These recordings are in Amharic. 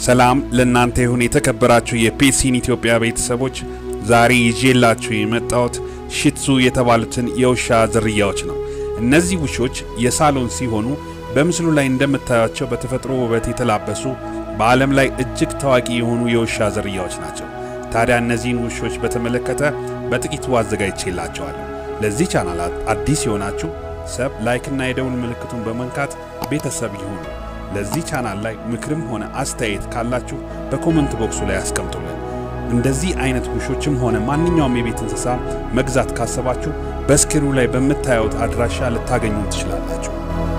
ሰላም ለእናንተ ይሁን የተከበራችሁ የፔሲን ኢትዮጵያ ቤተሰቦች፣ ዛሬ ይዤላችሁ የመጣሁት ሺትሱ የተባሉትን የውሻ ዝርያዎች ነው። እነዚህ ውሾች የሳሎን ሲሆኑ በምስሉ ላይ እንደምታዩቸው በተፈጥሮ ውበት የተላበሱ በዓለም ላይ እጅግ ታዋቂ የሆኑ የውሻ ዝርያዎች ናቸው። ታዲያ እነዚህን ውሾች በተመለከተ በጥቂቱ አዘጋጅቼላቸዋለሁ። ለዚህ ቻናል አዲስ የሆናችሁ ሰብ ላይክና የደውል ምልክቱን በመንካት ቤተሰብ ይሁኑ። ለዚህ ቻናል ላይ ምክርም ሆነ አስተያየት ካላችሁ በኮመንት ቦክሱ ላይ አስቀምጡልን። እንደዚህ አይነት ውሾችም ሆነ ማንኛውም የቤት እንስሳ መግዛት ካሰባችሁ በስክሪኑ ላይ በምታዩት አድራሻ ልታገኙ ትችላላችሁ።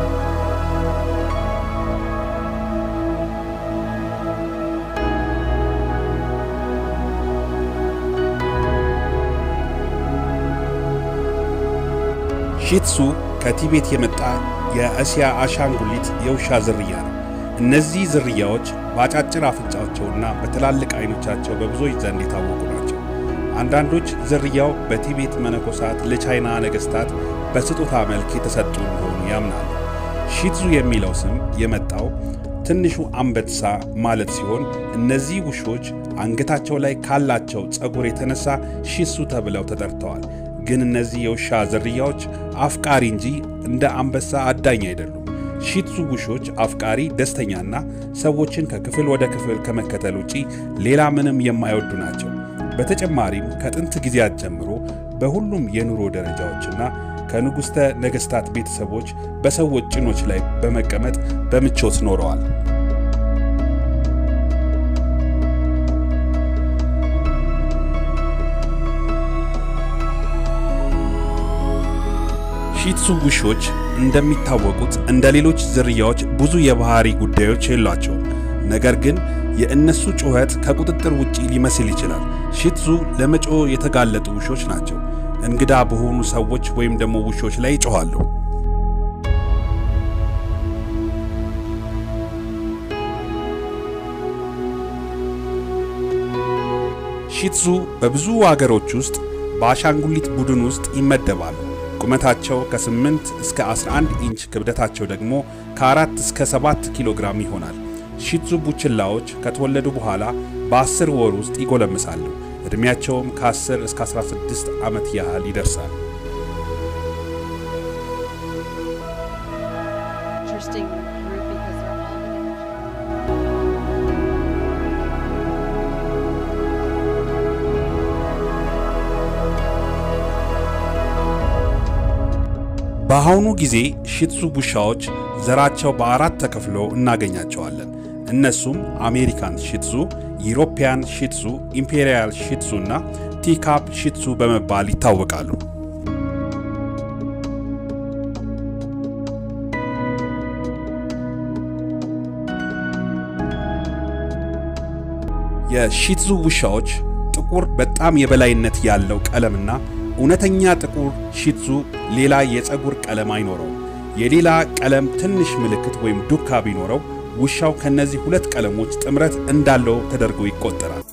ሺትሱ ከቲቤት የመጣ የእስያ አሻንጉሊት የውሻ ዝርያ ነው። እነዚህ ዝርያዎች በአጫጭር አፍንጫቸውና በትላልቅ አይኖቻቸው በብዙዎች ዘንድ የታወቁ ናቸው። አንዳንዶች ዝርያው በቲቤት መነኮሳት ለቻይና ነገሥታት በስጦታ መልክ የተሰጡ እንደሆኑ ያምናሉ። ሺትዙ የሚለው ስም የመጣው ትንሹ አንበሳ ማለት ሲሆን እነዚህ ውሾች አንገታቸው ላይ ካላቸው ፀጉር የተነሳ ሺትሱ ተብለው ተጠርተዋል። ግን እነዚህ የውሻ ዝርያዎች አፍቃሪ እንጂ እንደ አንበሳ አዳኝ አይደሉም። ሺትሱ ውሾች አፍቃሪ፣ ደስተኛና ሰዎችን ከክፍል ወደ ክፍል ከመከተል ውጪ ሌላ ምንም የማይወዱ ናቸው። በተጨማሪም ከጥንት ጊዜያት ጀምሮ በሁሉም የኑሮ ደረጃዎችና ከንጉሥተ ነገሥታት ቤተሰቦች በሰዎች ጭኖች ላይ በመቀመጥ በምቾት ኖረዋል። ሺትሱ ውሾች እንደሚታወቁት እንደ ሌሎች ዝርያዎች ብዙ የባህሪ ጉዳዮች የሏቸውም። ነገር ግን የእነሱ ጩኸት ከቁጥጥር ውጪ ሊመስል ይችላል። ሺትሱ ለመጮህ የተጋለጡ ውሾች ናቸው። እንግዳ በሆኑ ሰዎች ወይም ደግሞ ውሾች ላይ ይጮኻሉ። ሺትሱ በብዙ አገሮች ውስጥ በአሻንጉሊት ቡድን ውስጥ ይመደባሉ። ቁመታቸው ከ8 እስከ 11 ኢንች ክብደታቸው ደግሞ ከ4 እስከ 7 ኪሎ ግራም ይሆናል። ሺትዙ ቡችላዎች ከተወለዱ በኋላ በ10 ወር ውስጥ ይጎለምሳሉ። ዕድሜያቸውም ከ10 እስከ 16 ዓመት ያህል ይደርሳል። interesting group because they're all the በአሁኑ ጊዜ ሺትሱ ውሻዎች ዘራቸው በአራት ተከፍሎ እናገኛቸዋለን። እነሱም አሜሪካን ሺትሱ፣ ዩሮፒያን ሺትሱ፣ ኢምፔሪያል ሺትሱ እና ቲካፕ ሺትሱ በመባል ይታወቃሉ። የሺትሱ ውሻዎች ጥቁር በጣም የበላይነት ያለው ቀለምና እውነተኛ ጥቁር ሺትሱ ሌላ የፀጉር ቀለም አይኖረውም። የሌላ ቀለም ትንሽ ምልክት ወይም ዱካ ቢኖረው ውሻው ከነዚህ ሁለት ቀለሞች ጥምረት እንዳለው ተደርጎ ይቆጠራል።